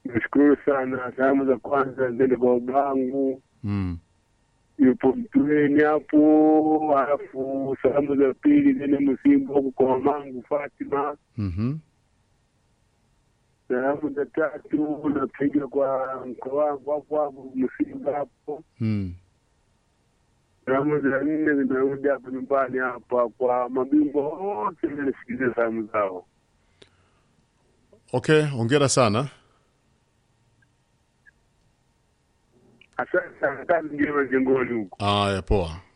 Nashukuru sana. Salamu za kwanza zende kwa babangu Mm. yupo Mtweni hapo, halafu salamu za pili zende Msimbo huku kwa mamangu Fatima. Mhm. Salamu za tatu napiga kwa mko wangu hapo hapo Msimba hapo. Mm. Salamu za nne zimerudi hapo nyumbani hapa kwa mabingwa wote, nanisikiliza salamu zao. Okay, ongera sana. Asante sana, kazi njema jengoni huko. Aya, poa.